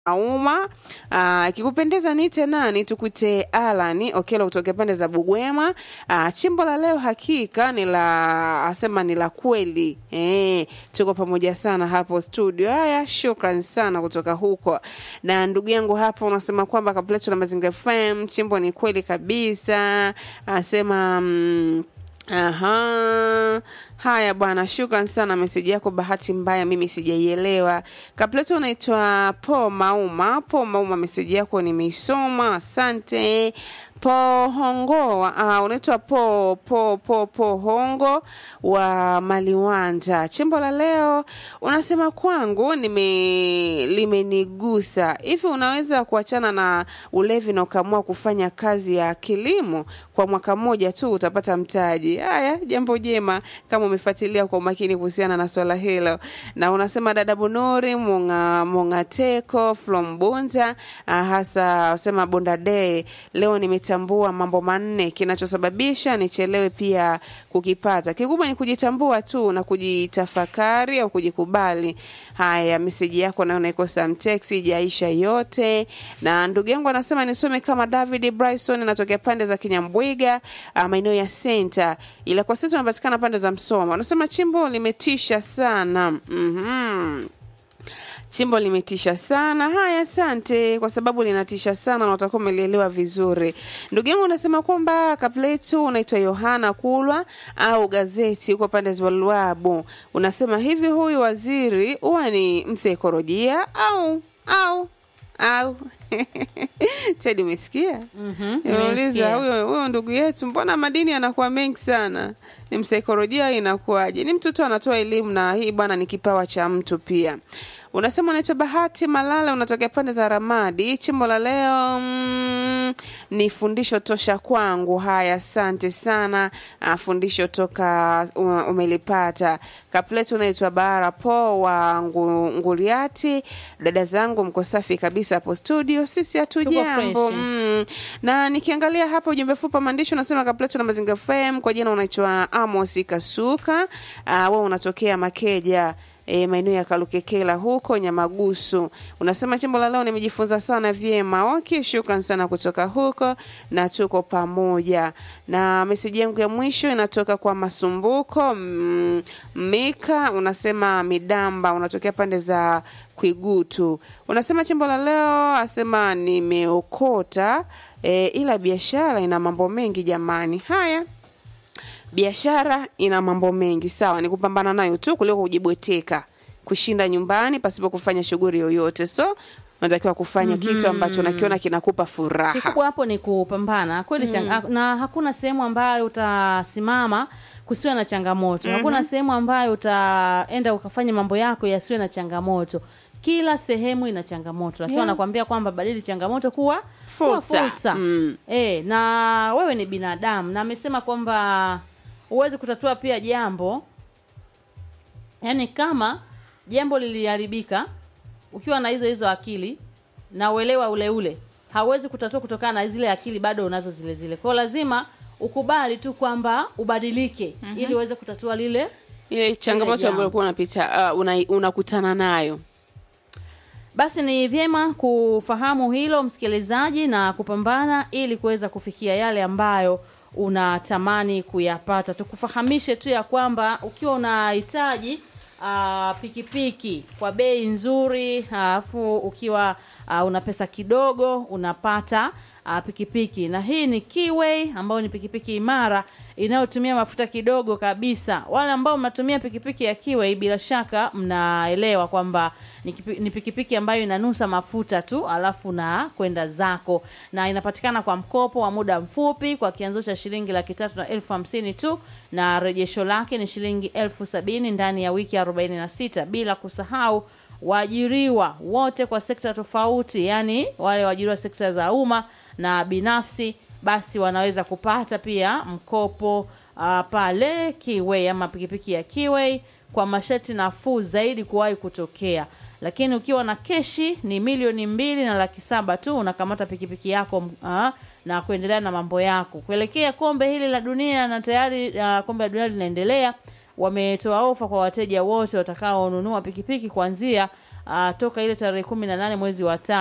Auma ikikupendeza nite nani tukute Alani Okelo kutoka pande za Bugwema. Aa, chimbo la leo hakika ni la asema ni la kweli eh, tuko pamoja sana hapo studio. Haya, shukran sana kutoka huko. Na ndugu yangu hapa unasema kwamba kapleto na Mazingira FM chimbo ni kweli kabisa, asema mm, Aha. Haya bwana, shukran sana meseji yako. Bahati mbaya mimi sijaielewa. Kapleto unaitwa Po Mauma. Po Mauma, meseji yako nimeisoma, asante. Pohongo uh, unaitwa po po po pohongo wa Maliwanja. Chimbo la leo unasema kwangu nime limenigusa hivi. Unaweza kuachana na ulevi na ukaamua kufanya kazi ya kilimo kwa mwaka mmoja tu, utapata mtaji. Haya, jambo jema kama umefuatilia kwa umakini kuhusiana na swala hilo. Na unasema dada Bunuri Munga Mungateko from Bunza, uh, hasa usema Bonda Day leo nimetambua mambo manne kinachosababisha nichelewe pia kukipata. Kikubwa ni kujitambua tu na kujitafakari au kujikubali. Haya, meseji yako nayo naikosa mteksi jaisha yote. Na ndugu yangu anasema nisome kama David Bryson, natokea pande za Kinyambwiga, uh, maeneo ya Center, ila kwa sasa unapatikana pande za Msoma. Anasema chimbo limetisha sana. Mhm. Chimbo limetisha sana. Haya, asante kwa sababu linatisha sana na utakuwa umelielewa vizuri. Ndugu yangu unasema kwamba kapletu unaitwa Yohana Kulwa au gazeti huko pande za Luabu. Unasema hivi, huyu waziri huwa ni msaikolojia au au au Tedi, umesikia? Mhm, Nimeuliza nimesikia. huyo huyo ndugu yetu, mbona madini yanakuwa mengi sana? Ni msaikolojia, inakuwaje? Ni mtu tu anatoa elimu, na hii bwana ni kipawa cha mtu pia. Unasema unaitwa Bahati Malala, unatokea pande za Ramadi. Chimbo la leo mm, ni fundisho tosha kwangu. Haya, asante sana. Uh, fundisho toka uh, umelipata. Kapletu unaitwa Bara Po wa ngu, Nguliati. Dada zangu mko safi kabisa hapo studio, sisi hatujambo. fresh. Mm. Na nikiangalia hapa ujumbe fupi wa maandishi unasema Kapletu na Mazinga FM, kwa jina unaitwa Amos Kasuka. Uh, wewe unatokea Makeja e, maeneo ya Kalukekela huko Nyamagusu. Unasema chimbo la leo nimejifunza sana vyema. Okay, shukran sana kutoka huko na tuko pamoja. Na meseji yangu ya mwisho inatoka kwa Masumbuko mm, Mika, unasema Midamba, unatokea pande za Kwigutu. Unasema chimbo la leo asema nimeokota e, ila biashara ina mambo mengi jamani. Haya, biashara ina mambo mengi sawa, ni kupambana nayo tu kuliko kujibweteka, kushinda nyumbani pasipo kufanya shughuli yoyote. So unatakiwa kufanya kitu ambacho nakiona kinakupa furaha. Kikubwa hapo ni kupambana kweli changa, na hakuna sehemu ambayo utasimama kusiwe na changamoto. Hakuna sehemu ambayo utaenda ukafanya mambo yako yasiwe na changamoto. Kila sehemu ina changamoto, lakini Yeah. wanakuambia kwamba badili changamoto kuwa kuwa Fursa. fursa. Mm. E, na wewe ni binadamu na amesema kwamba huwezi kutatua pia jambo yaani kama jambo liliharibika ukiwa na hizo hizo akili na uelewa ule ule hauwezi kutatua kutokana na zile akili bado unazo zile zile kwao lazima ukubali tu kwamba ubadilike ili uweze kutatua lile Ile changamoto jambo. ambayo ulikuwa unapita uh, una- unakutana nayo. basi ni vyema kufahamu hilo msikilizaji na kupambana ili kuweza kufikia yale ambayo unatamani kuyapata tukufahamishe tu ya kwamba ukiwa unahitaji ah, pikipiki kwa bei nzuri alafu ukiwa ah, una pesa kidogo unapata ah, pikipiki na hii ni Keyway ambayo ni pikipiki imara inayotumia mafuta kidogo kabisa wale ambao mnatumia pikipiki ya Keyway bila shaka mnaelewa kwamba ni kipi- ni pikipiki ambayo inanusa mafuta tu alafu na kwenda zako na inapatikana kwa mkopo wa muda mfupi kwa kianzo cha shilingi laki tatu na elfu hamsini tu na rejesho lake ni shilingi elfu sabini ndani ya wiki arobaini na sita bila kusahau waajiriwa wote kwa sekta tofauti yani wale waajiriwa sekta za umma na binafsi basi wanaweza kupata pia mkopo uh, pale Kiway ama pikipiki ya Kiway kwa masharti nafuu zaidi kuwahi kutokea lakini ukiwa na keshi ni milioni mbili na laki saba tu unakamata pikipiki yako uh, na kuendelea na mambo yako kuelekea kombe hili la dunia na tayari uh, kombe la dunia linaendelea wametoa ofa kwa wateja wote watakaonunua pikipiki kuanzia uh, toka ile tarehe kumi na nane mwezi wa tano